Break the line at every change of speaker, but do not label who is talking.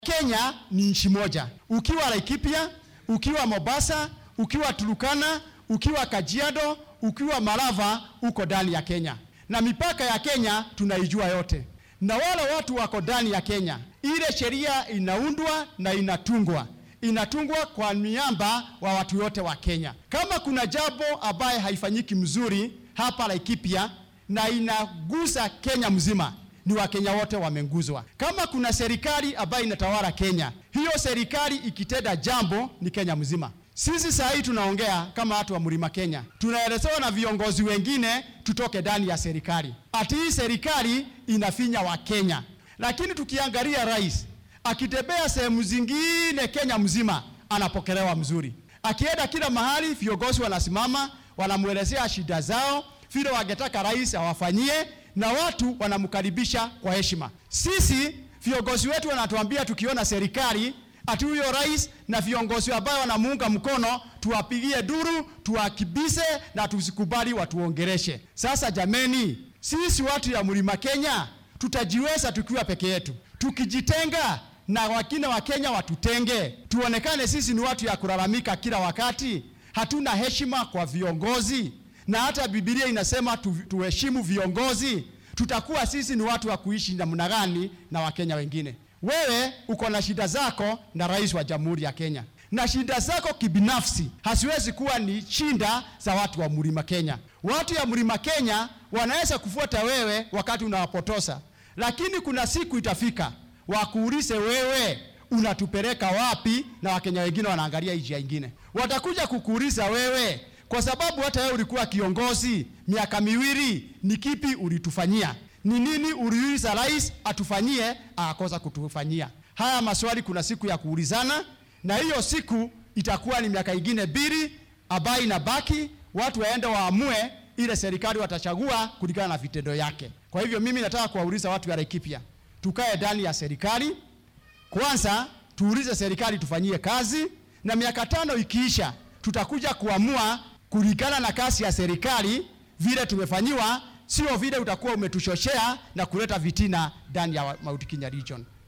Kenya ni nchi moja. Ukiwa Laikipia, ukiwa Mombasa, ukiwa Turukana, ukiwa Kajiado, ukiwa Malava, uko ndani ya Kenya, na mipaka ya Kenya tunaijua yote, na wale watu wako ndani ya Kenya. Ile sheria inaundwa na inatungwa inatungwa kwa miamba wa watu wote wa Kenya. Kama kuna jambo ambaye haifanyiki mzuri hapa Laikipia na inagusa Kenya mzima ni Wakenya wote wamenguzwa. Kama kuna serikali ambayo inatawala Kenya, hiyo serikali ikitenda jambo ni Kenya mzima. Sisi saa hii tunaongea kama watu wa Mlima Kenya, tunaelezewa na viongozi wengine tutoke ndani ya serikali, ati hii serikali inafinya Wakenya. Lakini tukiangalia rais akitembea sehemu zingine Kenya mzima anapokelewa mzuri, akienda kila mahali viongozi wanasimama wanamwelezea shida zao, vile wangetaka rais awafanyie na watu wanamkaribisha kwa heshima. Sisi viongozi wetu wanatuambia tukiona serikali ati huyo rais na viongozi ambao wanamuunga mkono tuwapigie duru, tuwakibise na tusikubali watuongereshe. Sasa jameni, sisi watu ya Mlima Kenya tutajiweza tukiwa peke yetu. Tukijitenga na wakina wa Kenya watutenge, tuonekane sisi ni watu ya kulalamika kila wakati, hatuna heshima kwa viongozi na hata Biblia inasema tu, tuheshimu viongozi. Tutakuwa sisi ni watu wa kuishi namna gani na Wakenya wengine? Wewe uko na shida zako na rais wa Jamhuri ya Kenya, na shida zako kibinafsi hasiwezi kuwa ni shinda za watu wa Mlima Kenya. Watu ya Mlima Kenya wanaweza kufuata wewe wakati unawapotosa, lakini kuna siku itafika wakuulize wewe unatupeleka wapi, na Wakenya wengine wanaangalia njia ingine, watakuja kukuuliza wewe kwa sababu hata wewe ulikuwa kiongozi miaka miwili, ni kipi ulitufanyia? Ni nini uliuliza rais atufanyie akakosa kutufanyia? Haya maswali kuna siku ya kuulizana, na hiyo siku itakuwa ni miaka ingine mbili ambayo inabaki, watu waende waamue ile serikali watachagua kulingana na vitendo yake. Kwa hivyo mimi nataka kuwauliza watu wa Laikipia, tukae ndani ya serikali kwanza, tuulize serikali tufanyie kazi, na miaka tano ikiisha tutakuja kuamua kulingana na kasi ya serikali vile tumefanyiwa, sio vile utakuwa umetushoshea na kuleta vitina ndani ya Mount Kenya region.